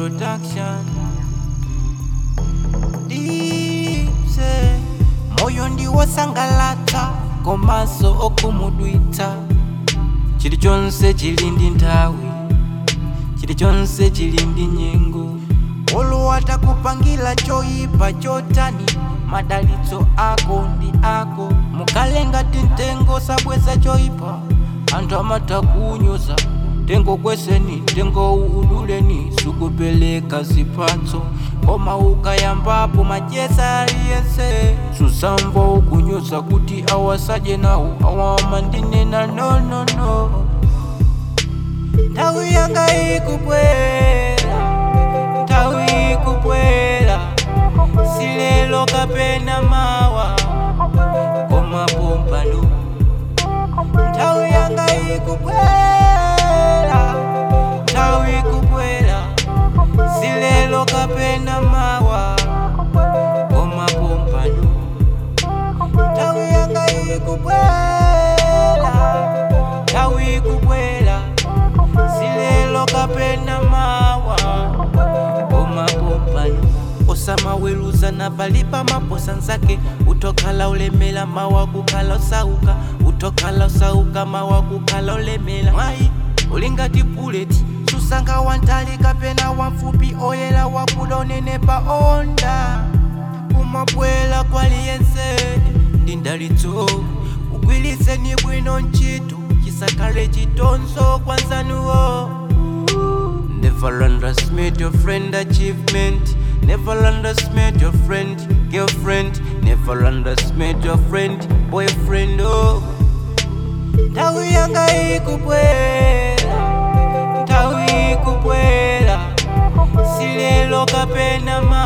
production dipse moyo ndiwosangalatsa komaso okumudwitsa chilichonse chili ndi nthawi chilichonse chili ndi nyengo olo atakupangira choyipa chotani madalitso ako ndi ako mukale ngati mtengo sabweza choyipa anthu amatha kunyoza tengo kweseni tengo uduleni sukupeleka zipatso koma ukayambapo majesa aliyense susamva ukunyoza kuti awasadye nawo awama ndinena nonono no, no. nthawi yanga ikubwera nthawi ikubwera silelo kapena mawa koma pompano nthawi yanga ikubwera nthawi ikubwera silelo kapena mawa koma pompano nthawi yanga ikubwera nthawi ikubwera silelo kapena mawa koma pompano osamaweruzana palipa maposa nzake utokhala ulemela mawa kukhala usauka utokhala usauka mawa kukhala ulemela mwayi ulingati buleti susankha wantali kapena wamfupi oyera wakuda unenepa onda kumabwela kwaliyense ndi ndalitso ugwiriseni bwino ntchito chisakhale chitonzo kwa nzanuwo Never underestimate your friend achievement. Never underestimate your friend girlfriend. Never underestimate your friend boyfriend. Oh, nthawi yanga ikubwera, nthawi ikubwera, silelo kapena ma